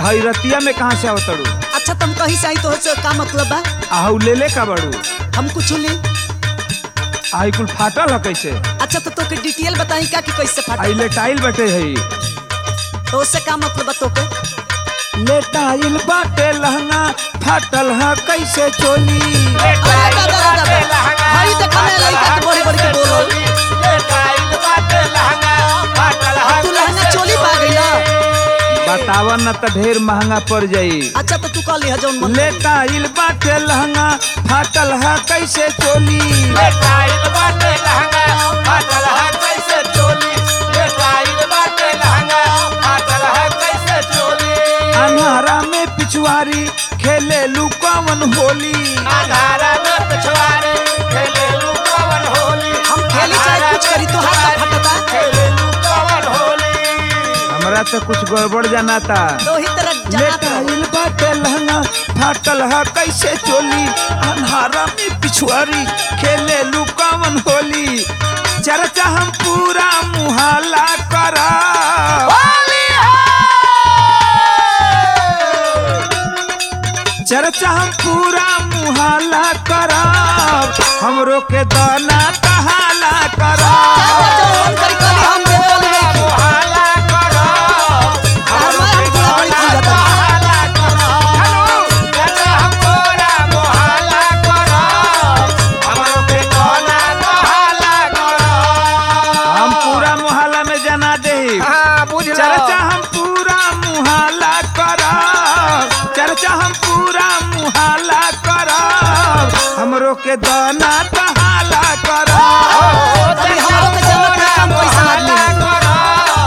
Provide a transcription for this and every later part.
हई रतिया में कहाँ से आवतड़ू अच्छा तुम कहीं से आई तो से का मतलब बा आहू ले ले का बड़ू हम कुछ ली आई कुल फाटल है कैसे अच्छा तो तोके डिटेल बताई का कि कैसे आई फाटा लेटाइल बटे हई तो उससे का मतलब बा तोके लेटाइल बाटे लहंगा फाटल है कैसे चोली अरे दादा दादा दादा हई देखा मैं लइका के बड़ी बड़ी के बोलल तू लहंगा चोली पा गइला बतावा न त ढेर महंगा पड़ जाई अच्छा तो तू कह लिहा जौन मन लेटाइल बाटे लहंगा फाटल है कैसे चोली अन्हारा में पिछुआरी खेले लुकावन होली हम खेली चाहे कुछ करी तो हाथ का फटता हमरा तो कुछ गड़बड़ जाना था तो ही तरह जनात रहो लेटाइल बाटे लहंगा फाटल है कैसे चोली अन्हारा में पिछुआरी खेले लुकावन होली चर्चा हम पूरा मुहाला करा चर्चा हम पूरा मुहाला करब हमरो के दाना कहाला करब जौन मन करी करी हम दे बोले हमार हम थोड़ा बड़ी चीज जाता हम पूरा मुहाला में जना दे चर्चा हम पूरा मुहाला करब चर्चा हम पूरा मुहाला करब हमरो के दाना कहाला करब अभी हमारो के जन्नत में काम पैसा आदमी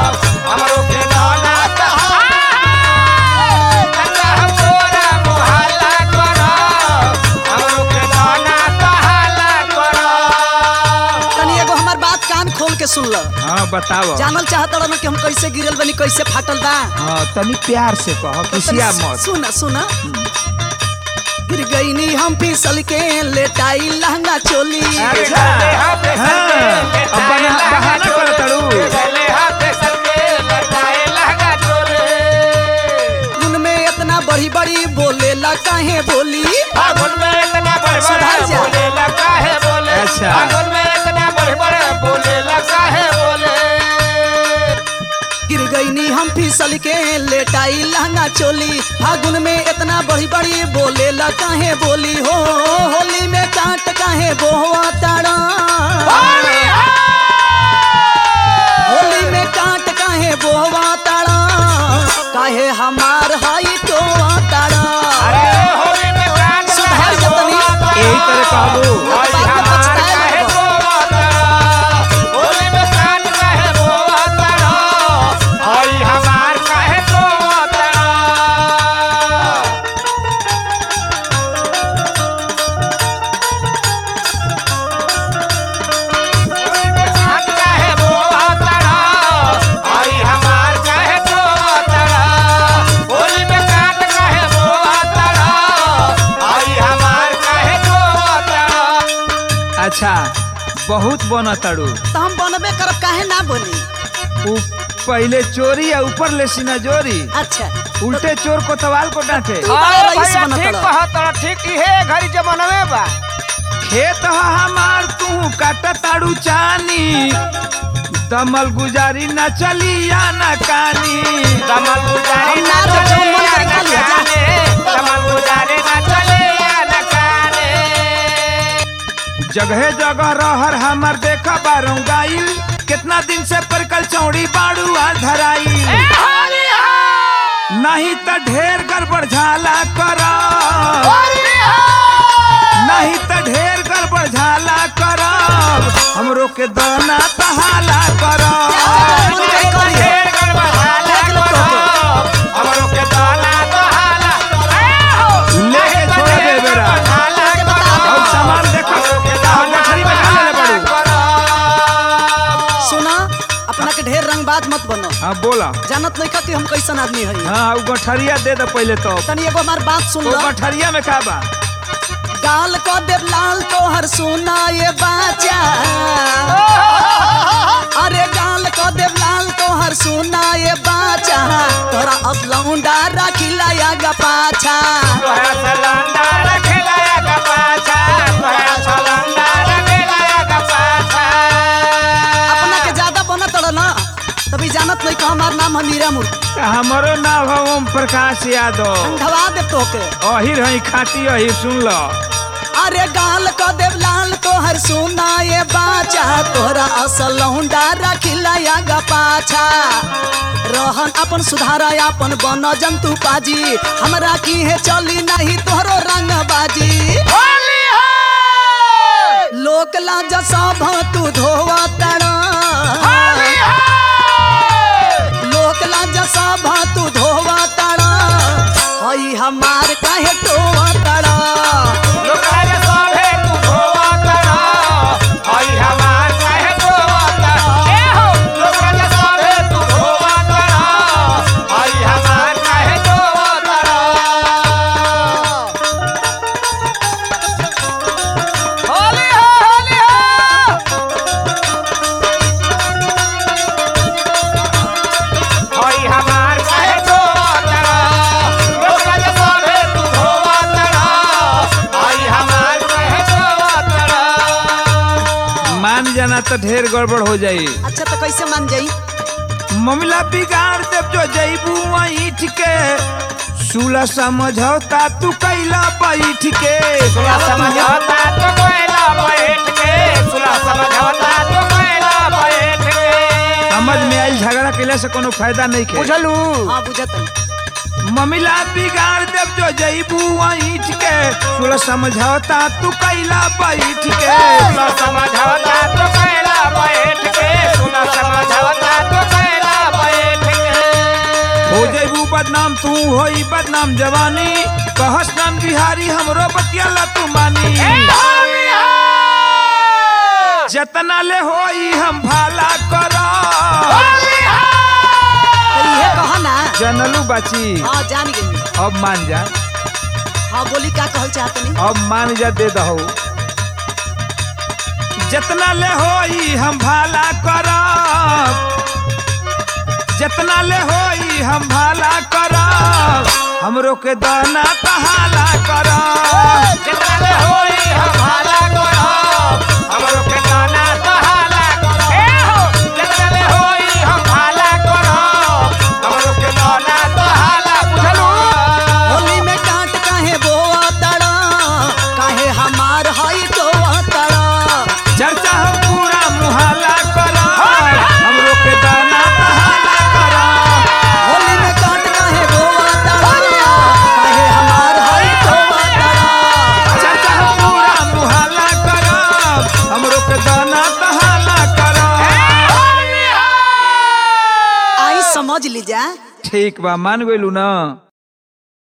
तनी एगो हमार बात कान खोल के सुन ल हाँ बताओ जानल चाहत रहो कि हम कैसे गिरल बनी कैसे फाटल बा हाँ तनी प्यार से कहो किसिया तनी मत सुन सुन गिर गईनी हम फिसल के लेटाई लहंगा चोली अच्छा हाँ अब बना- बहाना करत तारू उन में इतना बड़ी बड़ी बोले ला काहे बोली सुधार जा अच्छा गिर गईनी हम फिसल के लेटाई लहंगा चोली फागुन में इतना बड़ी बड़ी बोले ला काहे बोली हो होली में काट काहे बोआ तारा होली में काट काहे बोआ तारा काहे हमार हाई तो तारा सुधार जतनी यही तरह कहबू बाद में पछताए लगबो। अच्छा बहुत बना तारू तो हम बनबे करब काहे ना बनी उ पहले चोरी या ऊपर ले सीना जोरी अच्छा उल्टे चोर को तवाल को डांटे तू बड़ा रईस बनत रह। खेत ह हमार तू काट तारू चानी दमल गुजारी न चली या न कानी हम ना रह, जौन मन करे खा लिया, जा। जगह जगह रहर हमर देखा बारू गाइल कितना दिन से परकल चौड़ी बाड़ू आ धराई नहीं त ढेर गड़बड़ झाला कर नहीं त ढेर गड़बड़ झाला करब हमरो के दाना तहाला करब मन करे करी हो। देख लो तोके। लेके छोड़ दे बेरा तोके बता दे। और सामान देखो और गठरी में का लेले बाड़ू सुना अपना के ढेर रंगबाज मत बनो हाँ बोला जानत नहीं कि हम कैसन आदमी हई हाँ उ गठरिया दे दे पहले तो तनी एगो हमार बात सुन वो लो गठरिया में का बा गाल को देव लाल तोहर सुना ये बाचा अरे गाल को देव लाल तोहर सुना ये बाचा तोरा असलौंडा राखिल आगा पाछा तोहरा सलंदा रखेला का पाछा तोहरा सलंदा रखेला का पाछा अपना के ज्यादा बनत रह ना तभी जानत नहीं कि हमार नाम है मीरा मूर्ति हमारो नाम है ओम प्रकाश यादव अंधवा दे तोके अहिर है खाटी अहिर सुन लो अरे गाल क देव लाल तोहर सुना ये बाचा तोहरा असल लौंडा रखिला आगा पाछा रहन अपन सुधारा अपन बन जंतु पाजी हमरा की है चली नहीं तोहरो रंग बाजी होली हो लोक लाज सब तू धोवा तड़ा होली हो लोक लाज सब तू धोवा तड़ा हई हमार काहे टोवा तड़ा लोकाय सभे तू धोवा करा हई हमार काहे धोवा करा ए हो लोकाय सभे तू धोवा करा हई हमार काहे धोवा करा होली हो होली हो हई हमार काहे धोवा करा लोकाय सभे तू धोवा करा हई हमार काहे धोवा करा मान जाना तो ढेर गड़बड़ हो जाई अच्छा तो कैसे मान जाई ममला बिगाड़ देव जो जईबू ईठ के सुला समझौता तू कैला बैठ के सुला समझौता तो कोयला बैठ के सुला समझौता तो कोयला बैठ के समझ में आई झगड़ा कैला से कोनो फायदा नहीं खे बुझलू हाँ बुझत ममिला बिगाड़ देव जो जईबू ईठ के सुला समझौता तू कैला बैठ के सुला समझौता तो कोयला बैठ के सुला समझौता तो कोयला बैठ के हो जईबू बदनाम तू होई बदनाम जवानी कहस नाम बिहारी हमरो बतियाला तू मानी ए होली हो जतना ले होई हम भाला करा होली हो तो ये कहा ना जनलू बाची हाँ जान गई अब मान जा हाँ बोली का कहल चाहत नहीं अब मान जा दे दहो जितना ले होई हम भाला करब जितना ले होई हम भाला करब हमरो के दाना तहाला करब जितना ले होई हम हाला करब हमरो के गाना सहाला करब ए हो जितना ले होई हम हाला करब हमरो के गाना सहाला बुझलू होली में कांट काहे बोआ तड़ा काहे हमार हई टोआ तड़ा चर्चा हम पूरा मुहाला करब हमरो के दाना तहाला करब होली में कांट काहे बोआ तड़ा काहे हमार हई टोआ तड़ा चर्चा हम पूरा मुहाला करब हमरो के दाना तहाला करब आई समझ लीजा ठीक बा मान गइलू ना